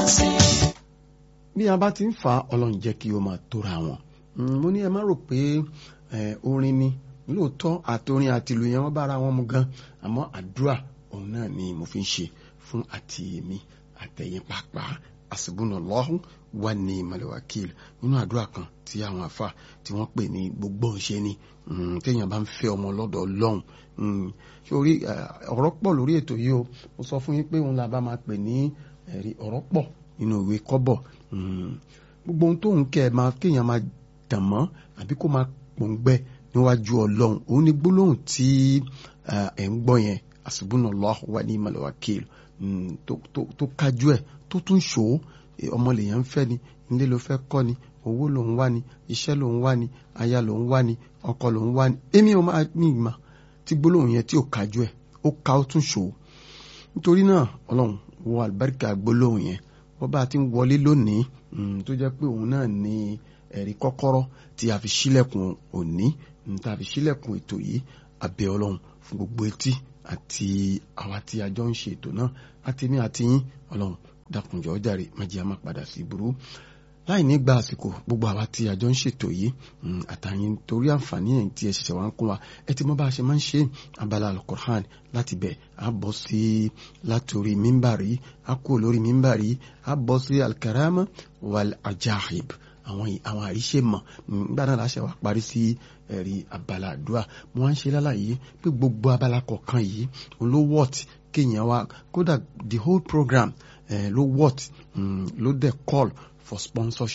sí. bí a bá ti ń fa ọlọ́run jẹ́ kí ó máa tóra wọn mo ní ẹ má rò pé orin ni lóòótọ́ àtorin àti ìlú yẹn wọ́n bára wọn mu gan àmọ́ àdúrà òun náà ni mo fi ń ṣe fún àti èmi àtẹ̀yìn pàápàá àsìbùnàlọ́hùn wà ní malawakil nínú àdúrà kan tí àwọn afa tí wọ́n pè ní gbogbo ṣe ni téèyàn bá ń fẹ́ ọmọ lọ́dọ̀ ọlọ́run sórí ọ̀rọ̀ pọ̀ lórí ètò yìí o mo sọ fún yín pé òun la bá máa pè ní ẹ̀rí ọ̀rọ̀ pọ̀ nínú ìwé kọ́bọ̀ gbogbo ohun tóun kẹ́ ẹ máa kéèyàn máa dàn mọ́ àbí kó máa pòǹgbẹ níwájú ọlọ́run òun ni gbólóhùn tí ẹ̀ ń gbọ́ yẹn àsìbùnàlọ́hùn wà ní malawakil tó kájú ẹ̀ tó tún ṣòó ọmọ lèèyàn ń fẹ́ ni ilé ló fẹ́ kọ́ ni owó ló ń wá ni iṣẹ́ ló ń wá ni aya ló ń wá ni ọkọ ló ń wá ni èmi ò máa ní ìmọ̀ tí gbólóhùn yẹn tí ò kájú ẹ̀ ó ká ó tún ṣòó nítorí náà ọlọ́run wo àlùbáríkà gbólóhùn yẹn wọ́n bá ti ń wọlé lónìí tó jẹ́ pé òun náà ní ẹ̀rí kọ́kọ́rọ́ tí a fi ṣílẹ̀kùn òní tá a fi ṣílẹ̀kùn ètò yìí abẹ́ ọlọ́run fún gbogbo etí àti àwa tí a jọ ń ṣe ètò náà àti ní àti yín ọlọ́run dákunjọ jàre májí a máa padà sí burú láì ní gba àsìkò gbogbo àwa tí a jọ ń ṣètò yìí àtàyìn torí àǹfààní ẹ̀ tí ẹ ṣẹ̀ṣẹ̀ wá ń kún wa ẹ ti mọ̀ bá a ṣe máa ń ṣe abala alukur'an láti bẹ̀ a bọ́ sí látòrí mímbàrí a kú lórí mímbàrí a bọ́ sí alkarama wal ajahib àwọn àwọn àríṣe mọ̀ nígbà náà láṣẹ wa parí sí ẹ̀rí abala àdúrà mo wá ń ṣe lálàyé pé gbogbo abala kọ̀ọ̀kan yìí ló wọ́t kéèyàn wa kódà the whole program uh, ló what um, ló dẹ̀ call for sponsorship